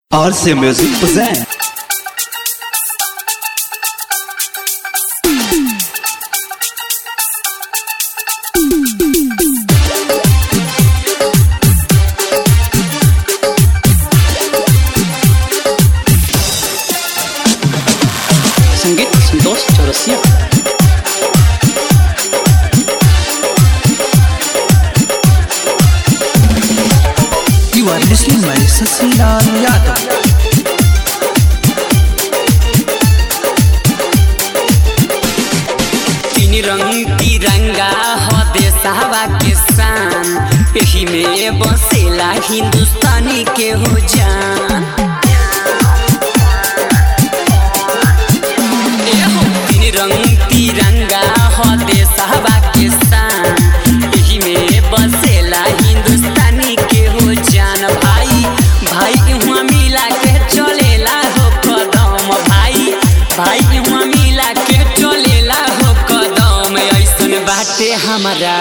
RC Music present. संगीत Santosh Chaurasia You are listening by Sasilaal Yadav. तीन रंग तिरंगा हो देशवा के शान एही में बसेला हिंदुस्तानी के हो जान एहो तीन रंग तिरंगा हो देशवा के शान एही में बसेला हिंदुस्तानी के हो जान भाई भाई हुआ मिला के चलेला हो कदम भाई भाई हुआ मिला के चलेला हो कदम ऐसन बाटे हमारा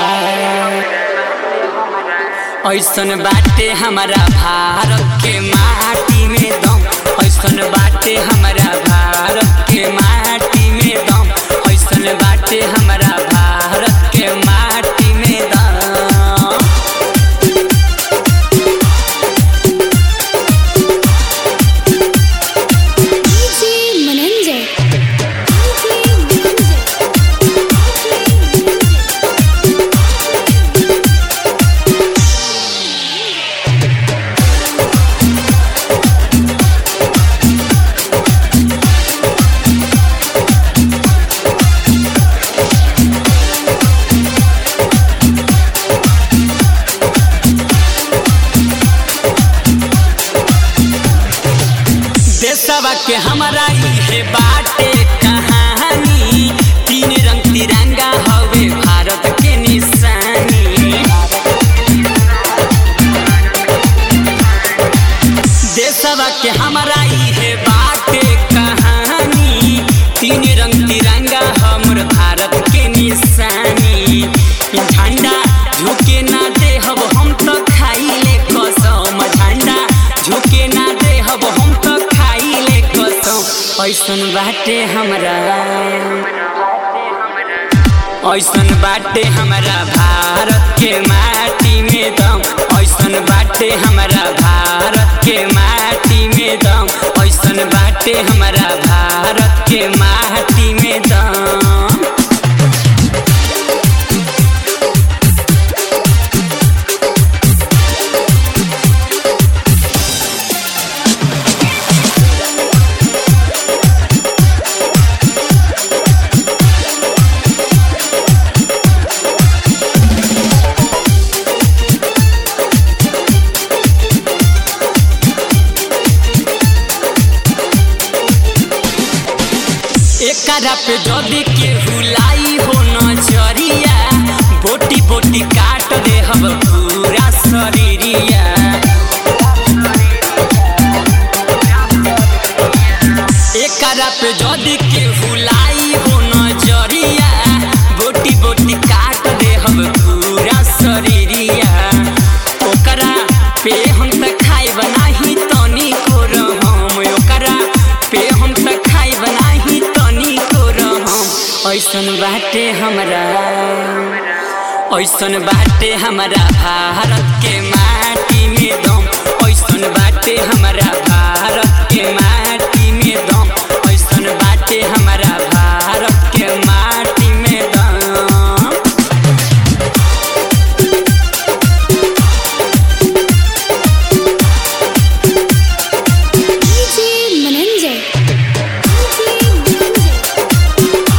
ऐसन बाटे हमारा भारत के माटी में दम ऐसन बाटे हमारा भारत के माटी में दम ऐसन बाटे हमारा भारत के माटी में दम DJ Menenze. DJ Menenze. देशवा के हमारा इहे बाटे कहानी तीन रंग तिरंगा हवे भारत के निशानी देशवा के हमारा इहे बाटे कहानी तीन रंग तिरंगा हमर भारत के निशानी झंडा झुके ना देहब हम तो खाइले कसम झंडा झुके ना देहब हम तो खाइले कसम ऐसन बाटे हमरा ऐसन बाटे हमारा भारत के माटी में दम ऐसन बाटे हमारा भारत के माटी में दम ऐसन बाटे हमारा भारत के माटी में दम एकरा पे जदी के हुलाई हो नजरिया बोटी बोटी काट दे हम पूरा शरीरिया एकरा पे जदी के हुलाई हो नजरिया बोटी बोटी काट दे हम पूरा शरीरिया ओकरा पे हम त खाई बनाही तनी को रहम ओकरा पे हम त खाई बनाही तनी को रहम ऐसन बाटे हमरा ऐसन बाटे हमारा भारत के माटी में दम ऐसन बाटे हमारा भारत के माटी में दम ऐसन बाटे हमारा भारत के माटी में दम DJ Menenze. DJ Menenze.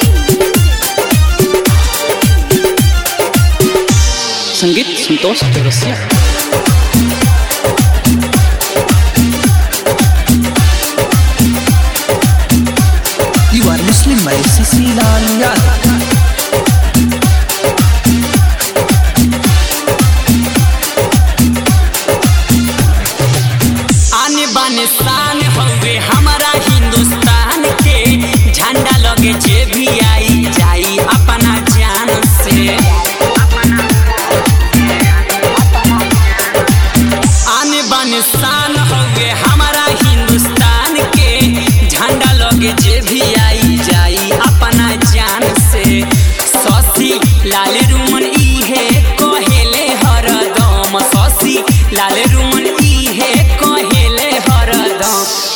संगीत Santosh Chaurasia You are listening by Sasilaal Yadav. आने बाने शान हवे हमारा हिंदुस्तान के झंडा लगे जे भी आई जाई अपना जान से आने बाने शान हवे हमारा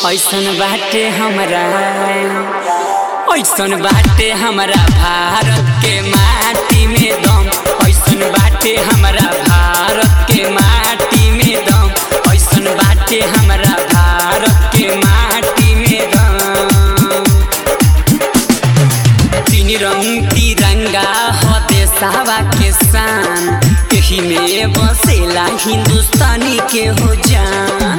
ऐसन बाटे हमरा ऐसन बाटे हमरा भारत के माटी में दम ऐसन बाटे हमरा भारत के माटी में दम ऐसन बाटे हमरा भारत के माटी में दम तीन रंग तिरंगा हो देसावा के शान एही में बसेला हिंदुस्तानी के हो जान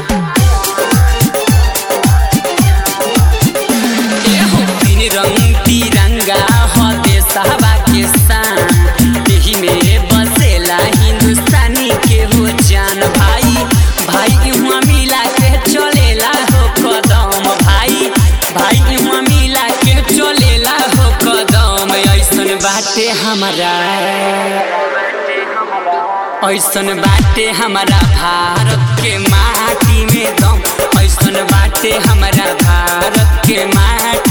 एहो तीन रंग तिरंगा हो देसावा के शान एही में बसेला हिंदुस्तानी के हो जान भाई भाई इहाँ मिला के चलेला हो कदम भाई भाई इहाँ मिला के चलेला हो कदम ऐसन बाटे हमारा ऐसन बाटे हमारा भारत के माटी में दम ऐसन बाटे हमारा भारत के माटी